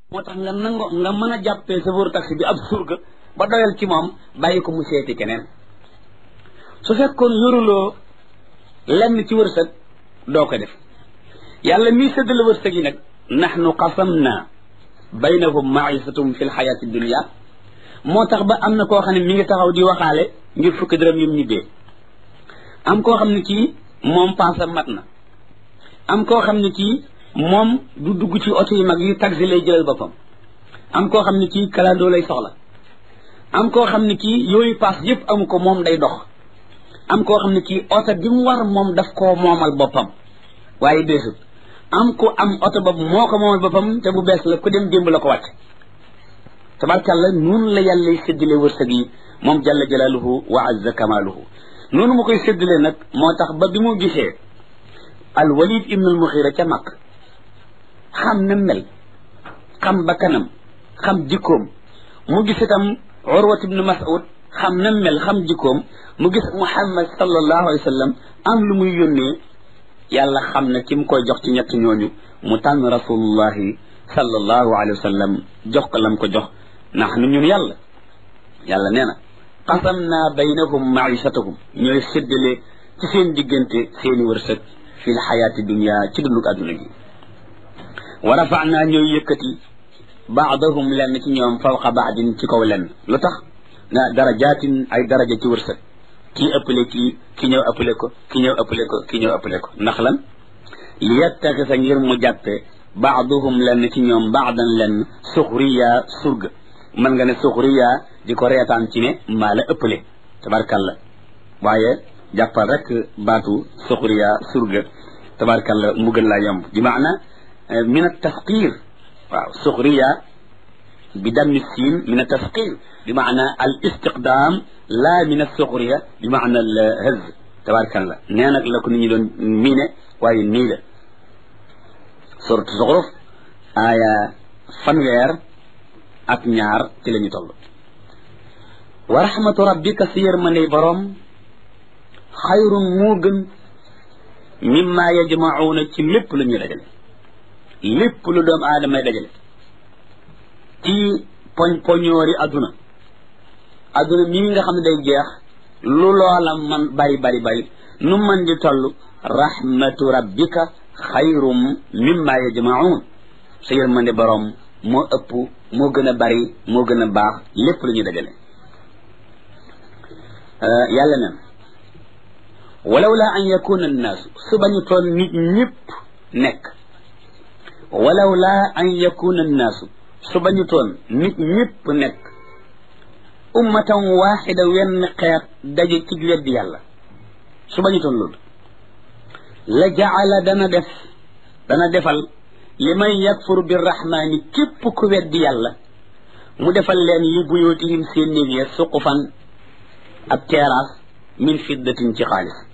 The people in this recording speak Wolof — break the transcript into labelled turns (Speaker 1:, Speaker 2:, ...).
Speaker 1: moo tax nga nango nga mën a jàppee chauffeur taxi bi ab surga ba doyal ci moom bàyyi ko mu seeti keneen su fekkoon yoruloo lenn ci wërsëg doo ko def yàlla mii séddale wërsëg yi nag nahnu qasamna baynahum maisatum fi lxayaati dunia moo tax ba am na koo xam ne mi ngi taxaw di waxaale ngir fukki dërëm yum ñibbee am koo xam ne kii moom paasa mat na am koo xam ne kii moom du dugg ci oto yi mag yu taxi lay jëlal boppam am koo xam ne kii kalandoo lay soxla am koo xam ne kii yooyu paas yëpp amu ko moom day dox am koo xam ne kii oto bi mu war moom daf koo moomal boppam waaye beesut am ku am oto boobu moo ko moomal boppam te bu bees la ku dem démb la ko wàcc tabarkàlla noonu la yàlla séddale wërsëg yi moom jalla jalaaluhu wa azza kamaaluhu noonu mu koy séddale nag moo tax ba bi mu gisee al walid ibn al muxira ca mag xam na mel xam bakkanam xam jikkoom mu gis itam urwat ibn mas'ud xam na mel xam jikkoom mu gis muhammad sallallahu alayhi wa sallam am lu muy yónnee yàlla xam na ki mu koy jox ci ñett ñooñu mu tànn rasulullahi sallallahu alayhi wa sallam jox ko lam ko jox ndax nu ñun yàlla yàlla nee na qasam naa baynahum maishatahum ñooy séddale ci seen diggante seeni wërsëg fi lxayaati dunia ci dundug adduna gi wa rafanaa ñooy yëkkati baadahum lenn ci ñoom fawqa baadin ci kaw lenn lu tax na darajaatin ay daraja ci wërsëg kii ëppale kii ki ñëw ëppale ko ki ñëw ëppale ko ki ñëw ëppale ko ndax lan li yettaxisa ngir mu jàppe baaduhum lenn ci ñoom baadan lenn suxriya surga mën nga ne suxriya di ko reetaan ci ne maa la ëppale tabarkalla waaye jàppal rek baatu suxriya surga tabarkalla mu gën laa yomb bi maana min a tasqir waaw suxriya bi dammi siin min a tasqir bi maana al istiqdaam la min a suxriya bi maana al hëz tabarkalla nee nag la ko nit ñi doon miine waaye nii la suratu zuxruf aaya fanweer ak ñaar ci la ñu toll wa rahmatu rabbika si yërmandey boroom xayrun moo gën mimma yajmacuuna ci lépp lu ñuy dajale lépp lu doom aadamay dajale ci poñ poñoori adduna adduna mii nga xam ne day jeex lu loola man bari bari bari nu man di toll rahmatu rabbika xayrum mimma yajmacuun sa yërmande boroom moo ëpp moo gën a bari moo gën a baax lépp lu ñuy dajale yàlla nen walaw la an yakuna annaasu su bañu toon nit ñëpp nekk walaw la an yakuna annaasu su bañu toon nit ñëpp nekk ummatan waxida wenn xeet daje ci weddi yàlla su bañu toon loolu la jaala dana def dana defal li man yakfur birrahmaani képp ku weddi yàlla mu defal leen li buyootihim seen néeg ya suqufan ab terrasse min fiddatin ci xaalis